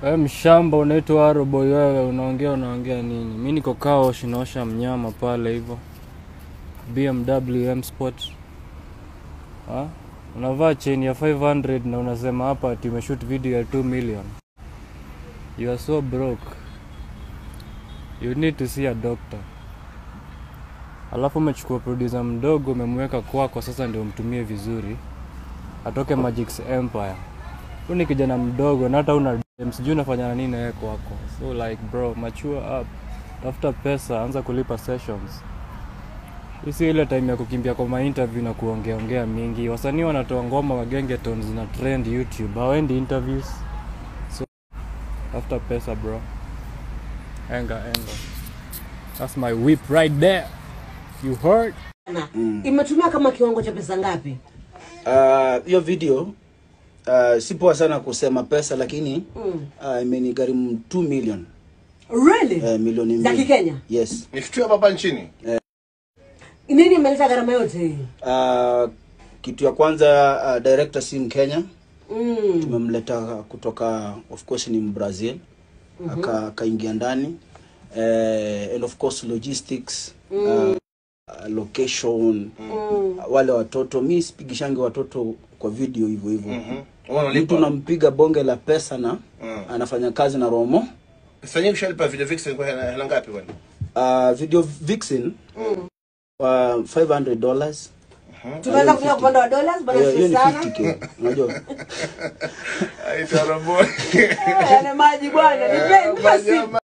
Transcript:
Wewe mshamba unaitwa Aroboy wewe unaongea unaongea nini? Mimi niko Kaosh naosha mnyama pale hivyo. BMW M Sport. Ha? Unavaa chain ya 500 na unasema hapa ati umeshoot video ya 2 million. You are so broke. You need to see a doctor. Alafu umechukua producer mdogo umemweka kwako, sasa ndio umtumie vizuri, atoke Magic's Empire. Huyu ni kijana mdogo na hata una dem, sijui unafanya na nini na yeye kwako. So like bro, mature up, tafuta pesa, anza kulipa sessions. Hii si ile time ya kukimbia kwa mainterview na kuongea ongea mingi. Wasanii wanatoa ngoma wa gengetons zina trend YouTube, hawaendi interviews. So tafuta pesa bro, enga enga. That's my whip right there. You heard? Na, imetumia kama kiwango cha pesa ngapi? Ah, hiyo video uh, si poa sana kusema pesa lakini Mm. uh, imenigharimu 2 million Really? uh, milioni Za mbili. Kikenya? Yes. Ni kitu hapa hapa nchini. Nini imeleta gharama yote hii? Uh, kitu ya kwanza uh, director si Mkenya, Mm. tumemleta kutoka of course ni Mbrazil aka akaingia ndani uh, and of course logistics uh, location Mm. wale watoto mi sipigishangi watoto kwa video hivyo hivyo Mhm. Wewe mtu unalipa. nampiga bonge la pesa na Mm. anafanya kazi na Romo Sasa nyinyi ushalipa video vixen kwa hela hela ngapi bwana? uh, video vixen uh, 500 dollars Tunaweza kufika upande wa dollars bana hiyo sio ni sana. 50k unajua Aitwa Robo. Yale maji bwana, nipe nipe simu.